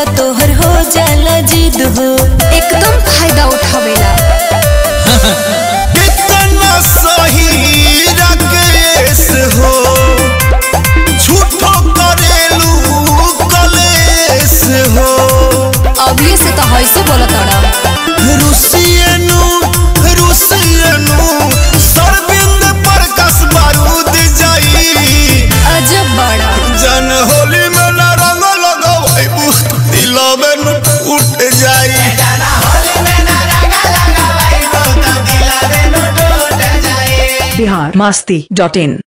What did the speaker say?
पतोहर हो जाला जिद हो एकदम फायदा उठावेला कितना सही राकेश हो झूठो करेलू कलेश हो अभी से तो हैसे बोलत अड़ा रुसियनु रुसियनु सरबिंद पर कस बारूद जाई अजब बड़ा जन होली में न रंग लगावैबू दिलवे न उठ जाई बिहार मस्ती डॉट इन